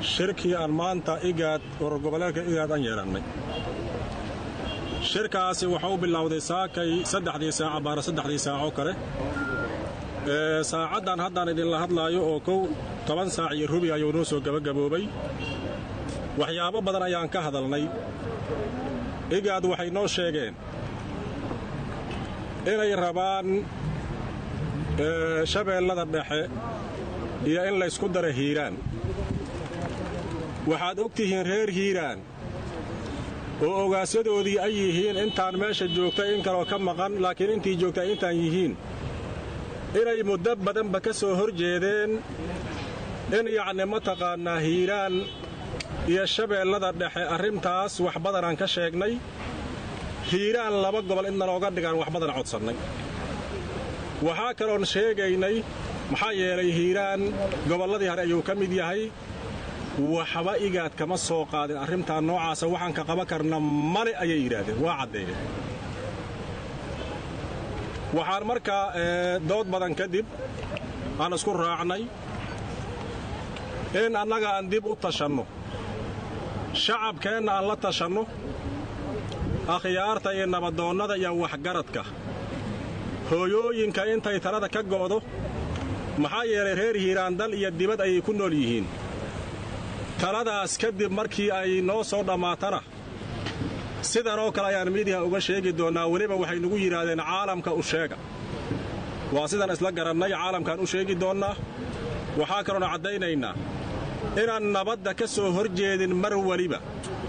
shirkii aan maanta igaad ururgoboleedka igaad aan yeelannay shirkaasi wuxuu bilowday saakay saddexdii saaca baara saddexdii saacoo kale saacaddan haddaan idinla hadlaayo oo kow toban saac iyo rubi ayuu noo soo gebagaboobay waxyaabo badan ayaan ka hadalnay igaad waxay noo sheegeen inay rabaan shabeellada dhexe iyo in laysku dara hiiraan waxaad og tihiin reer hiiraan oo ogaasyadoodii ay yihiin intaan meesha joogta in kaloo ka maqan laakiin intii joogta intaan yihiin inay muddo badanba ka soo hor jeedeen in yacni mataqaannaa hiiraan iyo shabeellada dhexe arrintaas wax badanaan ka sheegnay hiiraan laba gobol in nalooga dhigaan wax badan codsannay waxaa kaloon sheegaynay maxaa yeelay hiiraan gobolladii hore ayuu ka mid yahay waxba igaad kama soo qaadin arrintaa noocaasa waxaan ka qaban karna male ayay yidhaahdeen waa caddeeyeen waxaan markaa dood badan kadib aan isku raacnay in annaga aan dib u tashanno shacabkeenna aan la tashanno akhyaarta iyo nabadoonnada iyo waxgaradka hooyooyinka intay talada ka go'do maxaa yeelay reer hiiraan dal iyo dibad ayay ku nool yihiin taladaas kadib markii ay noo soo dhammaatana sidanoo kale ayaan miidiya uga sheegi doonnaa weliba waxay nugu yidhaahdeen caalamka u sheega waa sidaan isla garannay caalamkaan u sheegi doonnaa waxaa kaloona caddaynaynaa inaan nabadda ka soo hor jeedin mar weliba